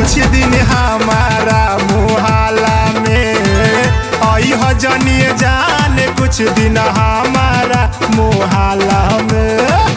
कुछ दिन हमारा मुहाला में आई हजनिए जान कुछ दिन हमारा मुहाला में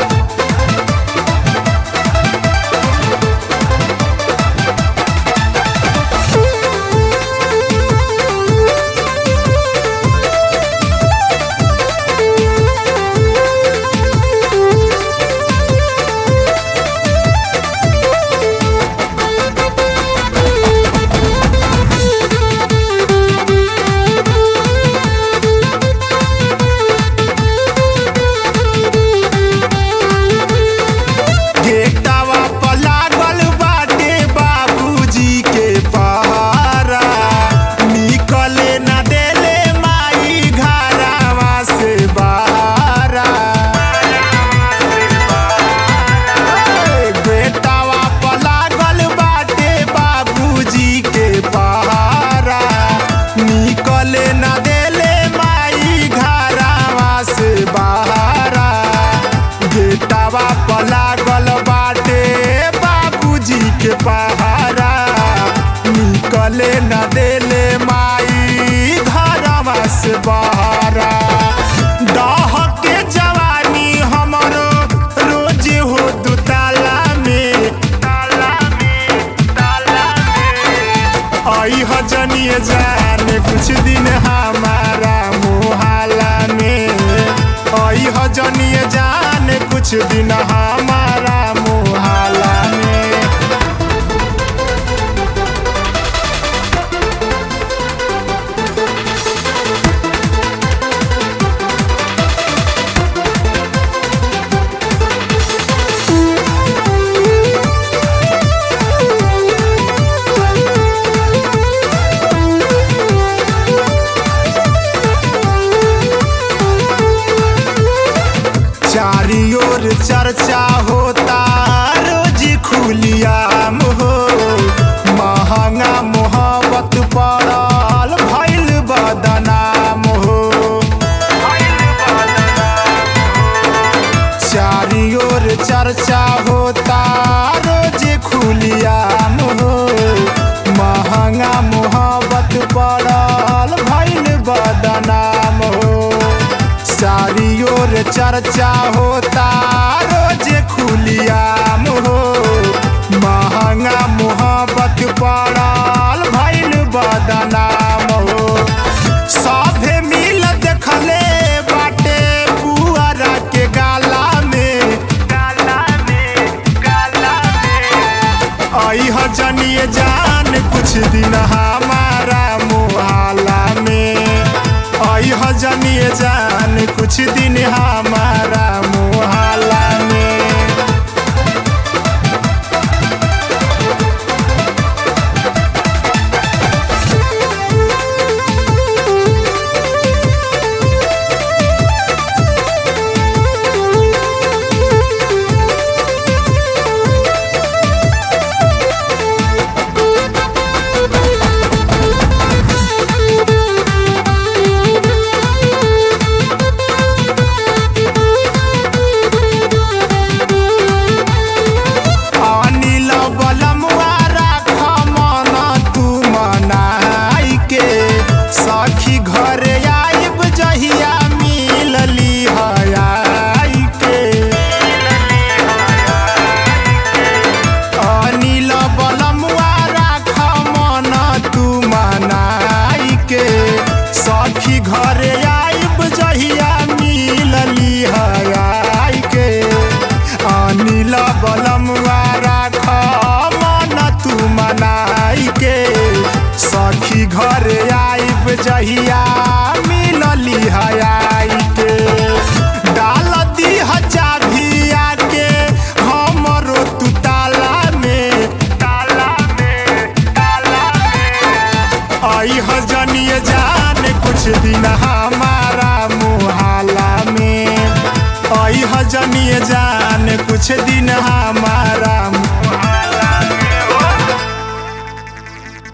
गेटवा पर लागल बाटे बाबूजी के पहरा निकले न देले माई घरवा से बाहरा गेटवा पर लागल बाटे बाबूजी के पहरा निकले न देले माई घरवा से बाहरा गेटवा पर लागल बाटे बाबूजी के पहारा निकले न देले माई घरवा से बहारा दह के जवानी हमरो रोज हो दुताला में ताला में ताला में आई हजनिए जान कुछ दिन हमारा मुहाला में आई हजनिए जान कुछ दिन हमारा मुहाला में चारी ओर चर्चा होता रोज खुलियाम हो महंगा मोहब्बत पड़ल भैल बदनाम हो चारी ओर चर्चा होता रोज खुलियाम हो महंगा मोहब्बत पड़ल भैल बदनाम हो चारी ओर चर्चा होता रोज खुलियाम हो महंगा मोहब्बत पड़ल भैल बदनाम हो सभे मिल देखले बाटे पुअरा के गाला में गाला में गाला में आई हजनिए जान कुछ दिन हमारा मुहाला में आई हजनिए जान कुछ दिन हमारा मुहाला में अनिल बलमुआ राख मन तू मनाई के सखी घरे आइब जहिया मिलली हयाई के अनिल बलमुआ राख मन तू मनाई के सखी घरे आइब जहिया मिलली हयाई के अनिल बलमुआ राख मन तू मनाई के सखी घरे आइब जहिया मिलली हयाई के डाल दी चाभिया के हमरो तू ताला में ताला में ताला में आई हजनिए जान कुछ दिन हमारा मुहाला में आई हजनिए जान कुछ दिन हमारा